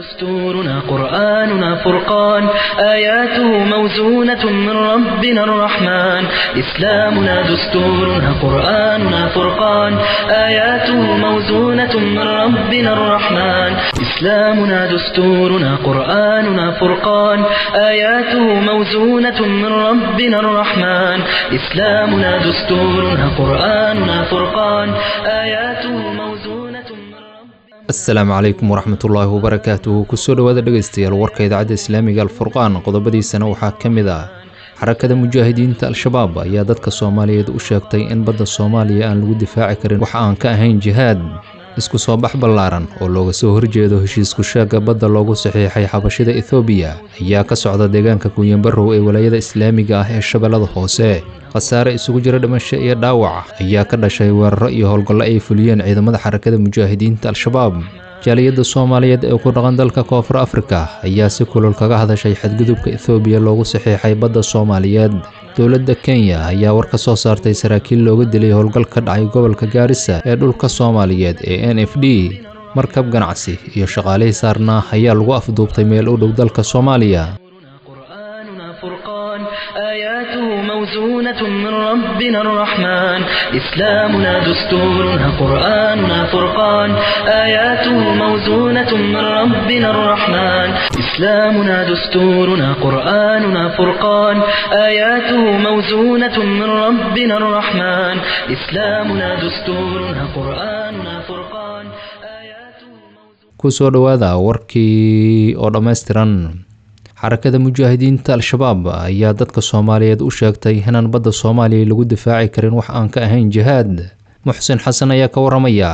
دستورنا قرآننا فرقان آياته موزونة من ربنا الرحمن إسلامنا دستورنا قرآننا فرقان آياته موزونة من ربنا الرحمن إسلامنا دستورنا قرآننا فرقان آياته موزونة من ربنا الرحمن إسلامنا دستورنا قرآننا فرقان آياته موزونة من ربنا asalaamu calaykum waraxmatullaahi wabarakaatuhu kusoo dhowaada dhegaystayaal warka idaacadda islaamiga alfurqaan qodobadiisana waxaa ka mid ah xarakada mujaahidiinta al-shabaab ayaa dadka soomaaliyeed u sheegtay in badda soomaaliya aan lagu difaaci karin wax aan ka ahayn jihaad isku soo bax ballaaran oo looga soo horjeedo heshiisku sheegga badda loogu saxiixay xabashida ethoobiya ayaa ka socda deegaanka kunyanbarow ee walaayada islaamiga ah ee shabeellada hoose khasaare isugu jira dhimasho iyo dhaawac ayaa ka dhashay weeraro iyo howlgallo ay fuliyeen ciidamada xarakada mujaahidiinta al-shabaab jaaliyadda soomaaliyeed ee ku dhaqan dalka koonfur afrika ayaa si kulul kaga hadashay xadgudubka ethoobiya loogu saxiixay badda soomaaliyeed dowladda kenya ayaa war ka soo saartay saraakiil looga dilay howlgal ka dhacay gobolka gaarisa ee dhulka soomaaliyeed ee n f d markab ganacsi iyo shaqaalihii saarnaa ayaa lagu afduubtay meel u dhow dalka soomaaliya قرآننا فرقان آياته موزونة من ربنا الرحمن إسلامنا دستورنا قرآننا فرقان آياته موزونة من ربنا الرحمن إسلامنا دستورنا قرآننا فرقان آياته موزونة من ربنا الرحمن إسلامنا دستورنا قرآننا فرقان آياته موزونة kusoo dhowaada warkii oo dhammaystiran xarakada mujaahidiinta al-shabaab ayaa dadka soomaaliyeed u sheegtay inaan badda soomaaliya lagu difaaci karin wax aan ka ahayn jihaad muxsin xasan ayaa ka waramaya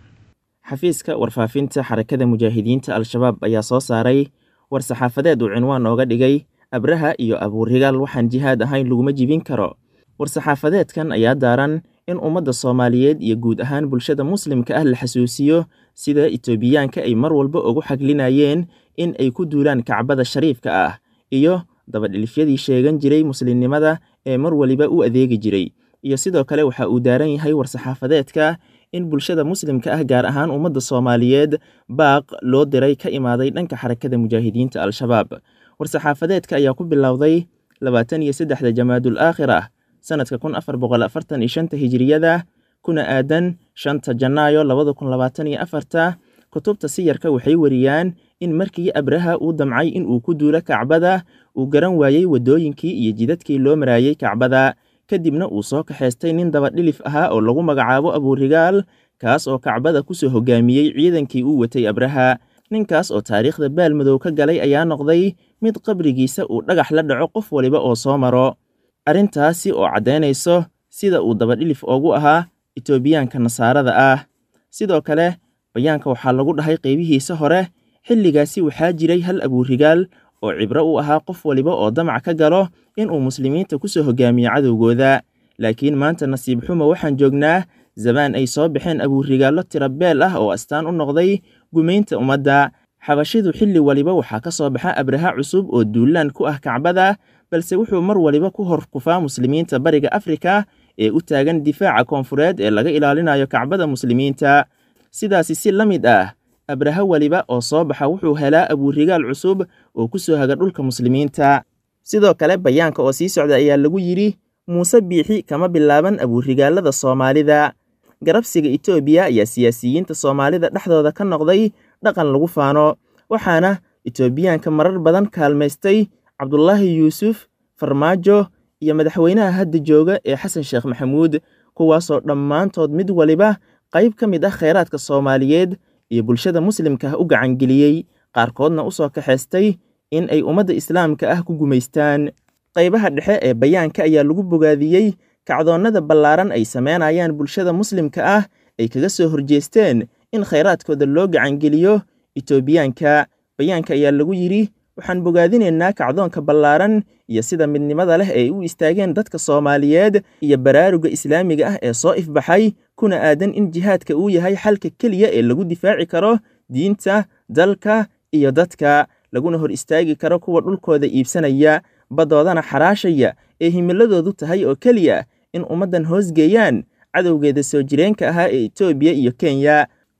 xafiiska warfaafinta xarakada mujaahidiinta al-shabaab ayaa soo saaray war saxaafadeed uu cinwaan ooga dhigay abraha iyo abuurigaal waxaan jihaad ahayn laguma jibin karo war-saxaafadeedkan ayaa daaran in ummadda soomaaliyeed iyo guud ahaan bulshada muslimka ah la xasuusiyo sida itoobiyaanka ay mar walba ugu xaglinayeen in ay ku duulaan kacbada shariifka ah iyo dabadhilifyadii sheegan jiray muslimnimada ee mar waliba u adeegi jiray iyo sidoo kale waxa uu daaran yahay war-saxaafadeedka in bulshada muslimka ah gaar ahaan ummadda soomaaliyeed baaq loo diray ka imaaday dhanka xarakada mujaahidiinta al-shabaab war-saxaafadeedka ayaa ku bilowday labaatan iyo saddexda jamaadul aakhir ah sanadka kun afar boqol afartan iyo shanta hijiriyada kuna aadan shanta janaayo labada kun labaatan iyo afarta kutubta siyarka waxay wariyaan in markii abraha uu damcay in uu ku duulo kacbada uu garan waayey waddooyinkii iyo jidadkii loo maraayey kacbada kadibna uu soo kaxaystay nin dabadhilif ahaa oo lagu magacaabo abuurigaal kaas oo kacbada kusoo hogaamiyey ciidankii uu watay abraha ninkaas oo taariikhda baalmadow ka galay ayaa noqday mid qabrigiisa uu dhagax la dhaco qof waliba oo soo maro arrintaasi oo caddaynayso sida uu dabadhilif oogu ahaa itoobiyaanka nasaarada ah sidoo kale bayaanka waxaa lagu dhahay qaybihiisa hore xilligaasi waxaa jiray hal abuurigaal oo cibro u ahaa qof waliba oo damac ka galo inuu muslimiinta ku soo hogaamiyo cadowgooda laakiin maanta nasiib xumo waxaan joognaa zabaan ay soo baxeen abuurigaallo tirabeel ah oo astaan u noqday gumaynta ummadda xabashidu xilli waliba waxaa ka soo baxa abraha cusub oo duulaan ku ah kacbada balse wuxuu mar waliba ku hor kufaa muslimiinta bariga afrika ee u taagan difaaca koonfureed ee laga ilaalinayo kacbada muslimiinta sidaasi si la mid ah abraha weliba oo soo baxa wuxuu helaa abuurigaal cusub oo ku soo haga dhulka muslimiinta sidoo kale bayaanka oo sii socda ayaa lagu yidhi muuse biixi kama bilaaban abuurigaalada soomaalida garabsiga itoobiya ayaa siyaasiyiinta soomaalida dhexdooda ka noqday dhaqan lagu faano waxaana itoobiyaanka marar badan kaalmaystay cabdulaahi yuusuf farmaajo iyo madaxweynaha hadda jooga ee xasan sheekh maxamuud kuwaasoo dhammaantood mid waliba qayb ka mid ah kheyraadka soomaaliyeed iyo bulshada muslimka ah u gacangeliyey qaarkoodna u soo kaxaystay in ay ummadda islaamka ah ku gumaystaan qaybaha dhexe ee bayaanka ayaa lagu bogaadiyey kacdoonnada ballaaran ay sameynayaan bulshada muslimka ah ay kaga soo horjeesteen in khayraadkooda loo gacangeliyo itoobiyaanka bayaanka ayaa lagu yidhi waxaan bogaadinaynaa kacdoonka ballaaran iyo sida midnimada leh ay u istaageen dadka soomaaliyeed iyo baraaruga islaamiga ah ee soo ifbaxay kuna aadan in jihaadka uu yahay xalka keliya ee lagu difaaci karo diinta dalka iyo dadka laguna hor istaagi karo kuwa dhulkooda iibsanaya baddoodana xaraashaya ee himiladoodu tahay oo keliya in ummaddan hoosgeeyaan cadowgeeda soo jireenka ahaa ee etoobiya iyo kenya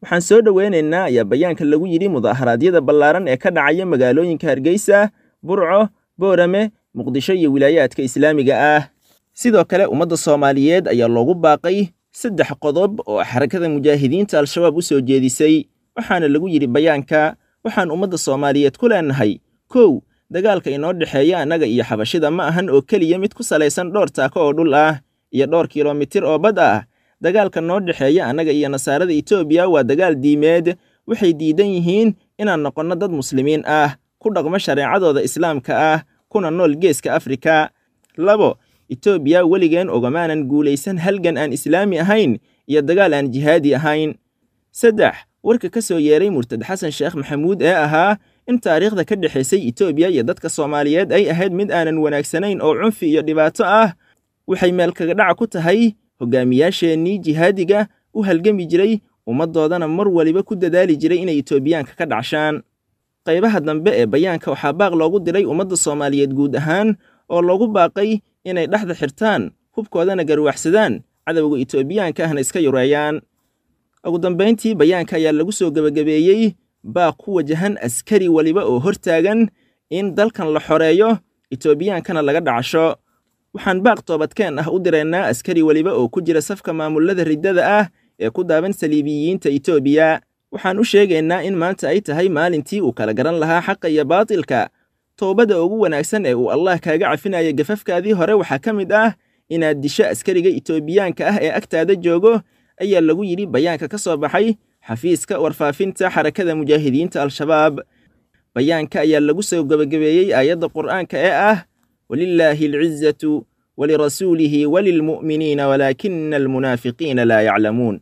waxaan soo dhoweynaynaa ayaa bayaanka lagu yidhi mudaharaadyada ballaaran ee ka dhacaya magaalooyinka hargeysa burco boorame muqdisho iyo wilaayaadka islaamiga ah sidoo kale ummadda soomaaliyeed ayaa loogu baaqay saddex qodob oo xarakada mujaahidiinta al-shabaab u soo jeedisay waxaana lagu yidhi bayaanka waxaan ummadda soomaaliyeed ku leenahay kow dagaalka inoo dhexeeya annaga iyo xabashida ma ahan oo keliya mid ku salaysan dhowr taako oo dhul ah iyo dhowr kilomitir oo bad ah dagaalka noo dhexeeya annaga iyo nasaarada etoobiya waa dagaal diimeed waxay diidan yihiin inaan noqonno dad muslimiin ah ku dhaqmo shareecadooda islaamka ah kuna nool geeska afrika labo etoobiya weligeen ogamaanan guulaysan halgan aan islaami ahayn iyo dagaal aan jihaadi ahayn saddex warka ka soo yeeray murtad xasan sheekh maxamuud ee ahaa in taariikhda ka dhexaysay etoobiya iyo dadka soomaaliyeed ay ahayd mid aanan wanaagsanayn oo cunfi iyo dhibaato ah waxay meel kaga dhaca ku tahay hogaamiyaasheennii jihaadiga u halgami jiray ummaddoodana mar waliba ku dadaali jiray inay etoobiyaanka ka dhacshaan qaybaha dambe ee bayaanka waxaa baaq loogu diray ummadda soomaaliyeed guud ahaan oo loogu baaqay inay dhexda xirtaan hubkoodana garwaxsadaan cadowga etoobiyaanka ahna iska yureeyaan ugu dambayntii bayaanka ayaa lagu soo gebagabeeyey baaq ku wajahan askari weliba oo hortaagan in dalkan la xoreeyo etoobiyaankana laga dhacasho waxaan baaq toobadkeen ah u diraynaa askari weliba oo ku jira safka maamulada riddada ah ee ku daaban saliibiyiinta etoobiya waxaan u sheegaynaa in maanta ay tahay maalintii uu kala garan lahaa xaqa iyo baatilka toobada ugu wanaagsan ee uu allah kaaga cafinaya gafafkaadii hore waxaa ka mid ah inaad disho askariga etoobiyaanka ah ee agtaada joogo ayaa lagu yidhi bayaanka ka soo baxay xafiiska warfaafinta xarakada mujaahidiinta al-shabaab bayaanka ayaa lagu soo gebagabeeyey aayadda qur'aanka ee ah walilaahi alcizatu walirasuulihi walilmu'miniina walaakina almunaafiqiina laa yaclamuun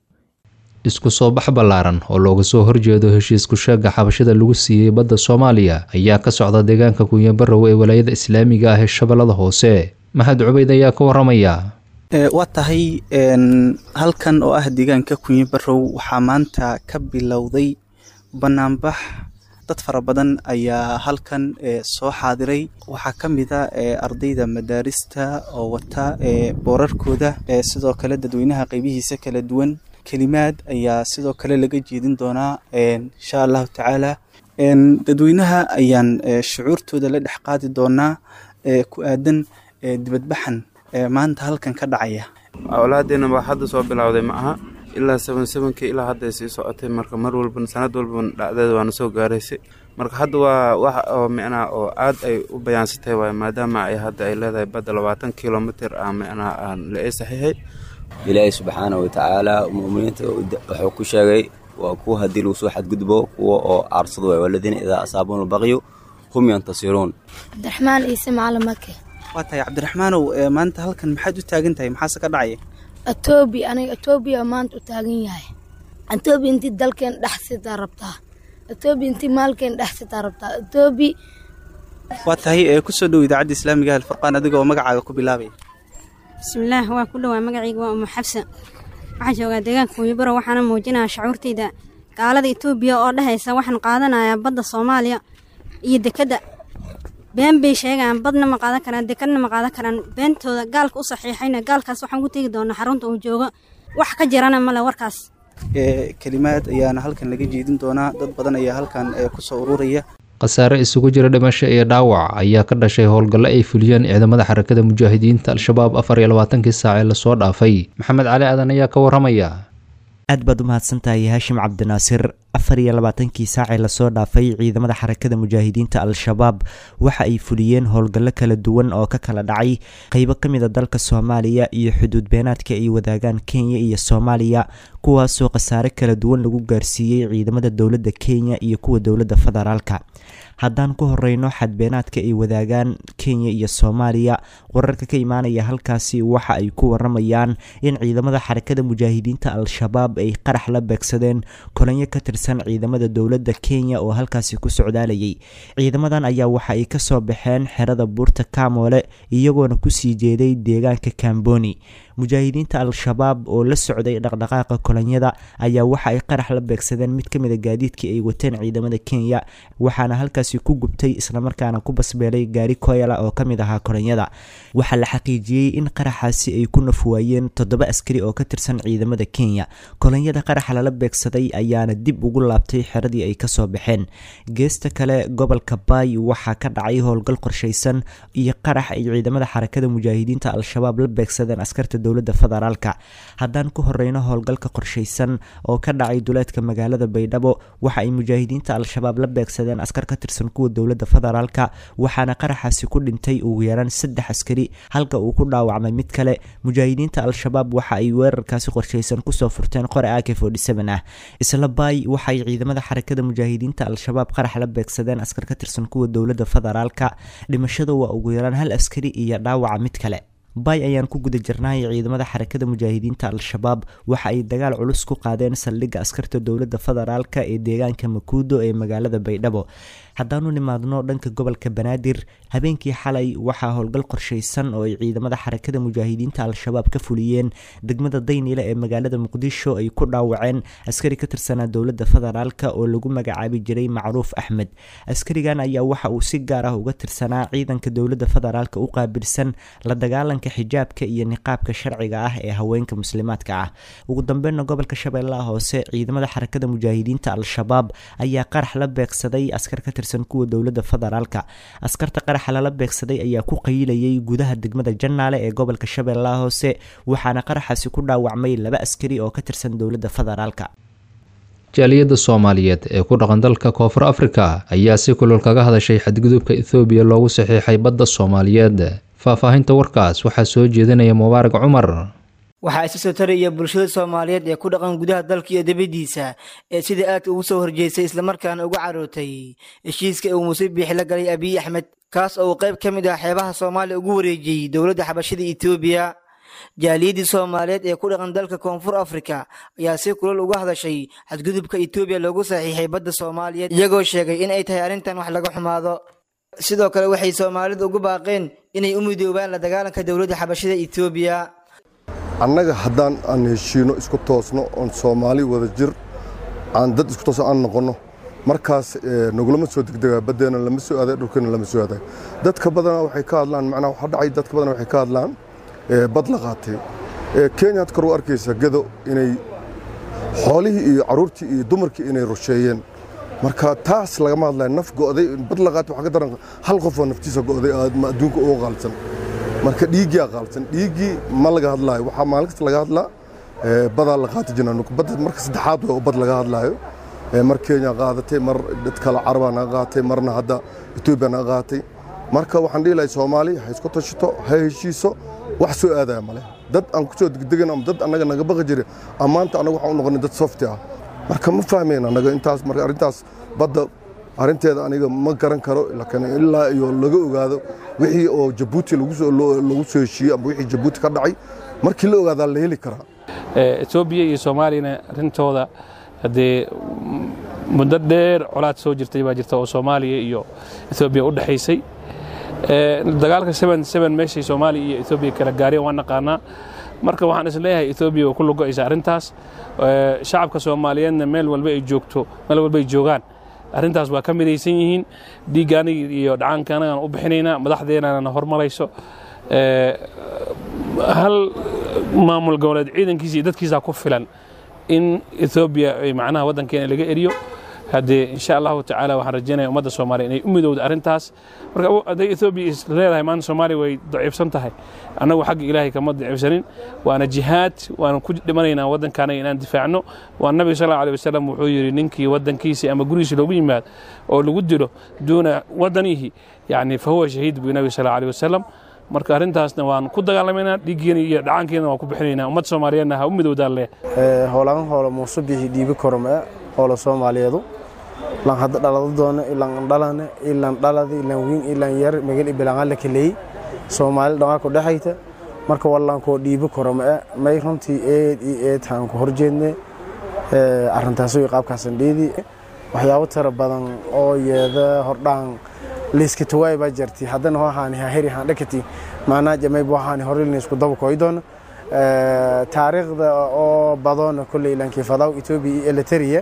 isku soo bax ballaaran oo looga soo horjeedo heshiisku sheega xabashada lagu siiyey badda soomaaliya ayaa ka socda deegaanka kunyabarow ee walaayada islaamiga ah ee shabeellada hoose maxamed cubayd ayaa ka waramaya waa tahay halkan oo ah deegaanka kunyabarow waxaa maanta ka bilowday banaanbax dad fara badan ayaa halkan soo xaadiray waxaa ka mid a ardayda madaarista oo wata boorarkooda sidoo kale dadweynaha qeybihiisa kala duwan kelimaad ayaa sidoo kale laga jeedin doonaa insha allahu tacaala dadweynaha ayaan shucuurtooda la dhex qaadi doonaa ku aadan dibadbaxan maanta halkan ka dhacaya awlaadeena baa hadda soo bilowday ma aha ilaa seban sebankii ilaa hadday sii socotay marka mar walba sanad walba dhacdeeda waana soo gaaraysay marka hadda waa wax oo micnaha oo aad ay u bayaansatay waay maadaama ay hadda ay leedahay badda labaatan kilomitr ah micnaha aan la ii saxiixay ilaahay subxaana wa tacaala mu'miniinta wuxuu ku sheegay waa kuwa haddii lagu soo xadgudbo kuwa oo aarsado waay waladiina idaa asaabuuna albaqyu hum yantasiruun cabdiraxmaan ciise macalin make waa tahay cabdiraxmaanow maanta halkan maxaad u taagan tahay maxaase ka dhacaya atoobi aniga atoobiya maanta u taagan yahay atoobi intii dalkeen dhex sitaa rabtaa atoobi intii maalkeen dhex sitaa rabtaa atoobi waa tahay kusoo dhow idaacadda islaamiga alfurqaan adiga oo magacaaga ku bilaabaya bismillaah waa ku dhowaa magacayga waa umu xabsa waxaan joogaa deegaanka kunyabaro waxaana muujinayaa shacuurtayda gaalada etoobiya oo dhehaysa waxaan qaadanayaa badda soomaaliya iyo dekedda been bay sheegaan badna ma qaadan karaan dekadna ma qaadan karaan beentooda gaalka u saxiixayna gaalkaas waxaan ku tegi doonaa xarunta uu joogo wax ka jirana male warkaas kelimaad ayaana halkan laga jeedin doonaa dad badan ayaa halkan kusoo ururaya khasaare isugu jira dhimasho iyo dhaawac ayaa ka dhashay howlgallo ay fuliyeen ciidamada xarakada mujaahidiinta al-shabaab afar iyo labaatankii saac ee lasoo dhaafay maxamed cali aadan ayaa ka waramaya aad baad u mahadsantahay haashim cabdinaasir afar iyo labaatankii saacee lasoo dhaafay ciidamada xarakada mujaahidiinta al-shabaab waxa ay fuliyeen howlgallo kala duwan oo ka kala dhacay qeybo ka mid a dalka soomaaliya iyo xuduud beenaadka ay wadaagaan kenya iyo soomaaliya kuwaasoo khasaare kala duwan lagu gaarsiiyey ciidamada dowladda kenya iyo kuwa dowladda federaalka haddaan ku horeyno xadbeenaadka ay wadaagaan kenya iyo soomaaliya wararka ka imaanaya halkaasi waxa ay ku waramayaan in ciidamada xarakada mujaahidiinta al-shabaab ay qarax la beegsadeen kolanyo ka tirsan tirsan ciidamada dowladda kenya oo halkaasi ku socdaalayay ciidamadan ayaa waxa ay kasoo baxeen xerada buurta kamoole iyagoona kusii jeeday deegaanka kamboni mujaahidiinta al-shabaab oo la socday dhaqdhaqaaqa kolonyada ayaa waxa ay qarax la beegsadeen mid ka mid a gaadiidkii ay wateen ciidamada kenya waxaana halkaasi ku gubtay islamarkaana ku basbeelay gaari koyala oo ka mid ahaa kolonyada waxaa la xaqiijiyey in qaraxaasi ay ku nafwaayeen toddoba askari oo ka tirsan ciidamada kenya kolonyada qaraxa lala beegsaday ayaana dib ugu laabtay xeradii ay kasoo baxeen geesta kale gobolka baay waxaa ka dhacay howlgal qorshaysan iyo qarax ay ciidamada xarakada mujaahidiinta al-shabaab la beegsadeen askarta dowladda federaalka haddaan ku horeyno howlgalka qorshaysan oo ka dhacay duleedka magaalada baydhabo waxa ay mujaahidiinta al-shabaab la beegsadeen askar ka tirsan kuwa dowladda federaalka waxaana qaraxaasi ku dhintay ugu yaraan saddex askari halka uu ku dhaawacmay mid kale mujaahidiinta al-shabaab waxa ay weerarkaasi qorshaysan kusoo furteen qore ak ah isla baay waxaay ciidamada xarakada mujaahidiinta al-shabaab qarax la beegsadeen askar ka tirsan kuwa dowladda federaalka dhimashada waa ugu yaraan hal askari iyo dhaawaca mid kale baay ayaan ku guda jirnay ciidamada xarakada mujaahidiinta al-shabaab waxa ay dagaal culus ku qaadeen saldhigga askarta dowladda federaalka ee deegaanka makuudo ee magaalada baydhabo haddaanu nimaadno dhanka gobolka banaadir habeenkii xalay waxaa howlgal qorshaysan oo ay ciidamada xarakada mujaahidiinta al-shabaab ka fuliyeen degmada daynile ee magaalada muqdisho ay ku dhaawaceen askari ka tirsanaa dowladda federaalka oo lagu magacaabi jiray macruuf axmed askarigan ayaa waxa uu si gaar ah uga tirsanaa ciidanka dowladda federaalka u qaabilsan la dagaalanka xijaabka iyo niqaabka sharciga ah ee haweenka muslimaadka ah ugu dambeynna gobolka shabeellaha hoose ciidamada xarakada mujaahidiinta al-shabaab ayaa qarax la beegsaday askar ka tirsan kuwa dowladda federaalka askarta qaraxa lala beegsaday ayaa ku qayilayay gudaha degmada jannaale ee gobolka shabeellaha hoose waxaana qaraxaasi ku dhaawacmay laba askari oo ka tirsan dowladda federaalka jaaliyadda soomaaliyeed ee ku dhaqan dalka koonfur afrika ayaa si kulol kaga hadashay xadgudubka ethoobiya loogu saxiixay badda soomaaliyeed faahfaahinta warkaas waxaa soo jeedinaya mubaarak cumar waxaa isa soo taraya bulshada soomaaliyeed ee ku dhaqan gudaha dalka iyo dibaddiisa ee sida aadka ugu soo horjeestay islamarkaana uga carootay heshiiska uu muuse biixi la galay abiy axmed kaas oo uu qayb ka mid ah xeebaha soomaaliya ugu wareejiyey dowladda xabashada etoobiya jaaliyaddii soomaaliyeed ee ku dhaqan dalka koonfur afrika ayaa si kulal uga hadashay xadgudubka etoobiya loogu saxiixay badda soomaaliyeed iyagoo sheegay in ay tahay arrintan wax laga xumaado sidoo kale waxay soomaalidu ugu baaqeen inay u midoobaan la dagaalanka dowladda xabashada etoobiya annaga haddaan aan heshiino isku toosno oon soomaali wada jir aan dad isku toosno aan noqonno markaas nagulama soo degdegaa baddeena lama soo aaday dhulkeena lama soo aaday dadka badana waxay ka hadlaan macnaha waxa dhacay dadka badana waxay ka hadlaan bad la qaatay kenya had kor u arkaysa gado inay xoolihii iyo carruurtii iyo dumarkii inay rusheeyeen marka taas lagama hadlayo naf go'day bad la qaatay waxaa ka daran hal qof oo naftiisa go'day adduunka uga qaalsan marka dhiiggiyaa qaalsan dhiiggii ma laga hadlaayo waxaa maalin kasta laga hadlaa badaa la qaati jira badda marka saddexaad waa bad laga hadlaayo mar kenya qaadatay mar dad kale carabaa naga qaatay marna hadda etoobiya naga qaatay marka waxaan dhihi lahay soomaali ha isku tashato ha heshiiso wax soo aadaya male dad aan ku soo degdegan ama dad annaga naga baqi jiray ammaanta annaga waxaan u noqonay dad softi ah marka ma fahmayn annaga intaas marka arrintaas badda arrinteeda aniga ma garan karo laakiin ilaa iyo laga ogaado wixii oo jabuuti lagu soo heshiiyey ama wixii jabuuti ka dhacay markii la ogaadaa la heli karaa etoobiya iyo soomaaliyana arrintooda haddee muddo dheer colaad soo jirtay baa jirta oo soomaaliya iyo etoobiya u dhexaysay dagaalka meeshay soomaaliya iyo etoobiya kala gaareen waan naqaanaa marka waxaan is leeyahay etoobiya waa ku logo'aysa arrintaas shacabka soomaaliyeedna meel walba ay joogto meel walba ay joogaan arrintaas waa ka midaysan yihiin dhiigga aniga iyo dhacaanka anagaan u bixinaynaa madaxdeenana hormarayso hal maamul goboleed ciidankiisa iyo dadkiisa ku filan in etoobiya ay macnaha waddankeena laga eriyo haddee insha allahu tacaala waxaan rajaynaya ummadda soomaaliya inay u midowda arrintaas marka hadday etoobiya is leedahay maanta soomaaliya way daciifsan tahay annagu xagga ilaahay kama daciifsanin waana jihaad waana ku dhimanaynaa waddankaanaga inaan difaacno waa nabiga sal allahu alay wasalam wuxuu yidhi ninkii waddankiisii ama gurigiisi loogu yimaad oo lagu dilo duuna waddanihi yacni fa huwa shahiid buu nabiga sal allahu alay wasalam marka arrintaasna waan ku dagaalamaynaa dhiiggeena iyo dhacaankeena waan ku bixinaynaa ummad soomaaliyeedna ha u midowdaan leh howlagan howla muuse bixi dhiibi korome howla soomaaliyeedu lan hadda dhalado doono ilan dhalane ilan dhaladi ilan wiin ilan yar magal ibilangan la kaleey soomaali dhamaa ku dhexayta marka wallankoo dhiibi korome may runtii eed iyo eed haan ku horjeedne arintaaso qaabkaasan dheedi waxyaabo tira badan oo yeeda hordhaan liiska tawaay baa jirtay haddana hohaani haheri handhakati maanaa jamayb waxaani horelin isku daba koydoon taariikhda oo badoona kolley lankifadaw etoobiya iyo eliteria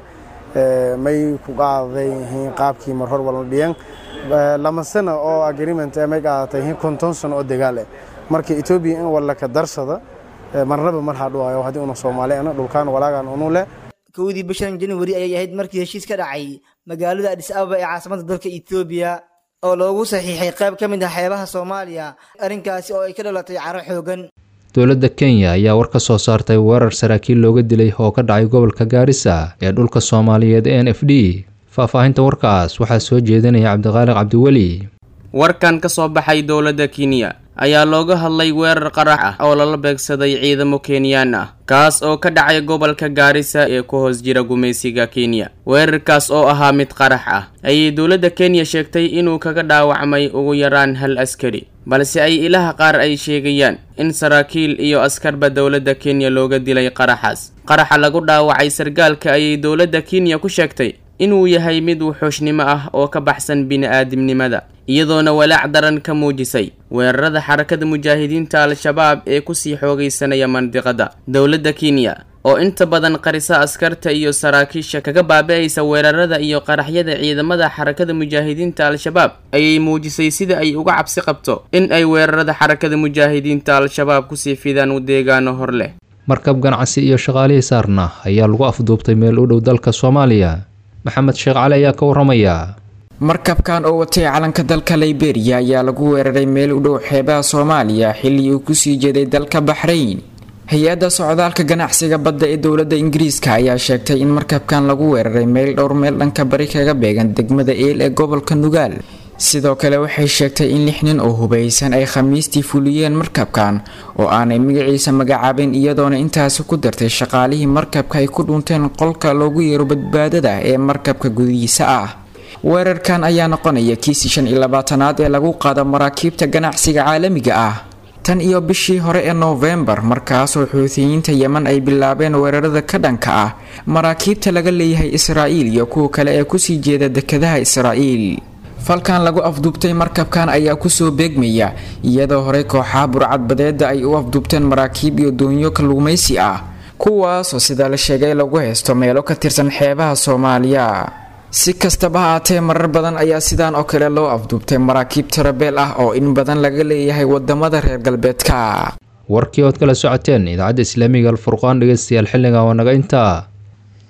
may ku qaaday qaabkii mar hor walan dhiyan lama sano oo agreement may qaadatay konton sano oo dagaal eh marka etoobiya in walla ka darsada marnaba mar hadhuwayo haddii una soomaali ana dhulkaan walaagaan unu leh kowdii bishan januari ayay ahayd markii heshiis ka dhacay magaalada adis ababa ee caasimada dalka etoobiya oo loogu saxiixay qayb ka mid ah xeebaha soomaaliya arrinkaasi oo ay ka dhalatay caro xoogan dowladda kenya ayaa war ka soo saartay weerar saraakiil looga dilay oo ka dhacay gobolka gaarisa ee dhulka soomaaliyeed n f d faahfaahinta warkaas waxaa soo jeedinaya cabdiqaaliq cabdiweli warkan ka soo baxay dowladda kenya ayaa looga hadlay weerar qarax ah oo lala beegsaday ciidamo kenyaan ah kaas oo ka dhacay gobolka gaarisa ee ku hoos jira gumaysiga kenya weerarkaas oo ahaa mid qarax ah ayay dowladda kenya sheegtay inuu kaga dhaawacmay ugu yaraan hal askari balse ay ilaha qaar ay sheegayaan in saraakiil iyo askarba dowladda kenya looga dilay qaraxaas qaraxa lagu dhaawacay sargaalka ayay dowladda kenya ku sheegtay inuu yahay mid wuxuushnimo ah oo ka baxsan bini-aadamnimada iyadoona walaac daran ka muujisay weerarada xarakada mujaahidiinta al-shabaab ee kusii xoogaysanaya mandiqada dowladda kenya oo inta badan qarisa askarta iyo saraakiisha kaga baabi'aysa weerarada iyo qaraxyada ciidamada xarakada mujaahidiinta al-shabaab ayay muujisay sida ay uga cabsi qabto in ay weerarada xarakada mujaahidiinta al-shabaab kusii fidaan deegaano hor leh markab ganacsi iyo shaqaalihii saarna ayaa lagu afduubtay meel u dhow dalka soomaaliya maxamed sheekh cali ayaa ka waramaya markabkan oo watay calanka dalka liberiya ayaa lagu weeraray meel u dhow xeebaha soomaaliya xilli uu kusii jeeday dalka baxrayn hay-adda socdaalka ganacsiga badda ee dowladda ingiriiska ayaa sheegtay in markabkan lagu weeraray meel dhowr meel dhanka bari kaga beegan degmada eel ee gobolka nugaal sidoo kale waxay sheegtay in lix nin oo hubaysan ay khamiistii fuliyeen markabkan oo aanay magaciisa magacaabin iyadoona intaasi ku dartay shaqaalihii markabka ay ku dhunteen qolka loogu yeero badbaadada ee markabka gudihiisa ah weerarkan ayaa noqonaya kiisii shan iyo labaatanaad ee lagu qaado maraakiibta ganacsiga caalamiga ah tan iyo bishii hore ee noofembar markaasoo xuutiyiinta yeman ay bilaabeen weerarada ka dhanka ah maraakiibta laga leeyahay israa'iil iyo kuwa kale ee kusii jeeda dekadaha israa'iil falkan lagu afduubtay markabkan ayaa kusoo beegmaya iyadoo horey kooxaha burcadbadeeda ay u afduubteen maraakiib iyo doonyo kalluumaysi ah kuwaasoo sida la sheegay lagu haysto meelo ka tirsan xeebaha soomaaliya si kastaba haatee marar badan ayaa sidaan oo kale loo afduubtay maraakiib tarabeel ah oo in badan laga leeyahay wadamada reer galbeedka warkii ood kala socoteen idaacadda islaamiga alfurqaan dhegeystayaal xilligan waa naga intaa